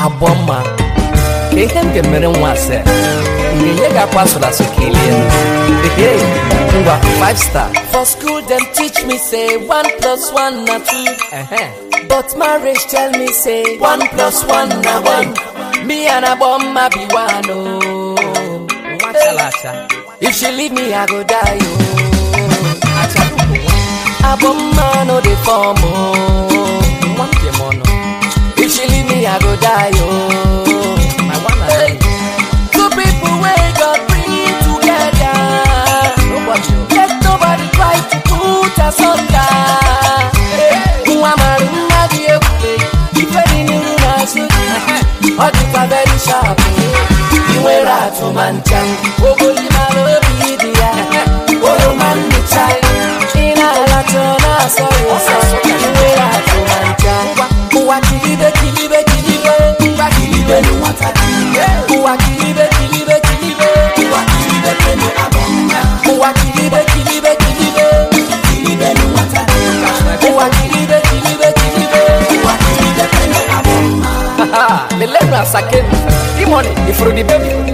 abụọ mma ka ihe m ga-emere nwa ase nye ga-akwa asụrụ asụ ka elie Hey, ngwa 5 star For school, them teach me say one plus one na two. Ehe. But marriage tell me say one plus one na one. Me and a bomb ma be one oh. nwa chara acha If she leave me, I go die oh. achalugo A bomb ma no dey form oh. nwa njem ọnụ If she leave me, I go die oh. my one and Hey. only. Two people wey God bring together. Nobody o. Let nobody try to put us under. Nwa mara mma dị ebube, ife dị n'iru na-azụ gị. Ọ dịkwa very sharp. Ị nwere atụma ncha, ogoli mara obi dị ya. Oroma nnicha, ị na-alacha ọ na-asọ ya ụsọ. Ị nwere atụma ncha. Ụwa kilibe kilibe kilibe, ngwa kilibe n'ụwata kilibe. Ụwa kilibe kilibe kilibe, ụwa kilibe kenu abọ mma. Ụwa kilibe kilibe kilibe, kilibe n'ụwata kilibe. Ụwa kilibe kilibe kilibe, ụwa kilibe kenu abọ mma. Haha, lelenu asakenu imoni ifuru the baby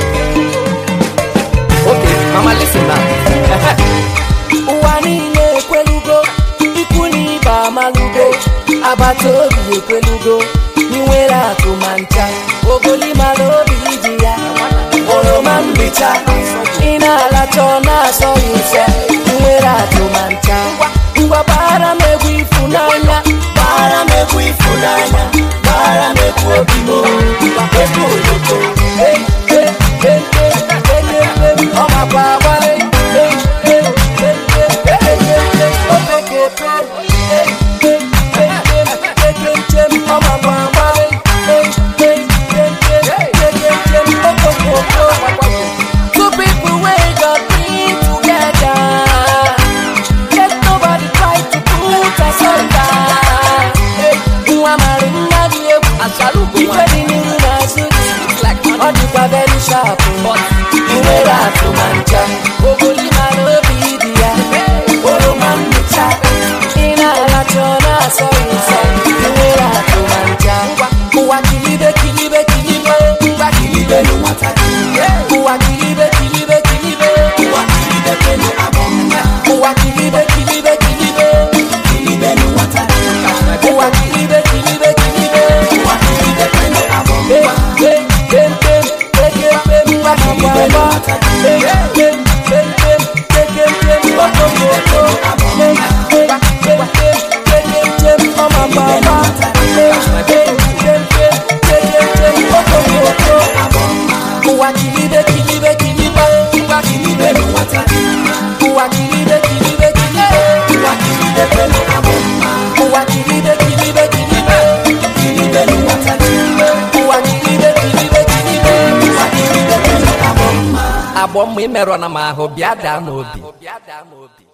okay mama listen now Ehe. ụwa niile ekwelugo ikwu na ibe amalugo agbata obi ekwelugo inwere akụ ma ncha ogoli mara obi dị ya oroma mbicha ị na-alacha ọ na-asọ ya ụsọ inwere akụ ma ncha ngwa gbara m egwu ifunanya gbara m egwu ifunanya gbara m egwu obi m egwu oloko Hey, hey, hey, hey, hey, hey, hey, ọ makwa agbara hey, hey, hey, hey, hey, hey, hey, hey, o pekepe Hey, hey, hey, hey, hey, hey, hey, ọ makwa agbara Hey, hey, hey, hey, hey, hey, hey, okokoko. Two people wey God bring together. Let nobody try to put us under. Hey, nwa mara mma dị egwu Achalugo ife nwa. dị n'iru na-azụ gị. like ọ dịkwa very sharp ị nwere atụma ncha ogoli mara obi dị ya oroma mmụcha ị na-alacha ọ na-asọ ya ụsọ ị nwere atụma ncha ụwa kilibe kilibe kilibe ngwa kilibe n'ụwata kilibe ụwa kilibe kilibe kilibe ụwa kilibe kenu abọ mma ụwa kilibe kilibe kilibe kilibe n'ụwata ụwa kilibe kilibe kilibe ụwa kilibe kenu abọ mma Ụwa kilibe kilibe kilibe, ụwa kilibe n'ụwata Ụwa kilibe kilibe kilibe, ụwa kilibe kwenu abụ mma. Ụwa kilibe kilibe kilibe, kilibe n'ụwata Ụwa kilibe kilibe kilibe, ụwa kilibe kwenu abụ mma. agbọ mma imerụ na m ahụ bịa daa n'obi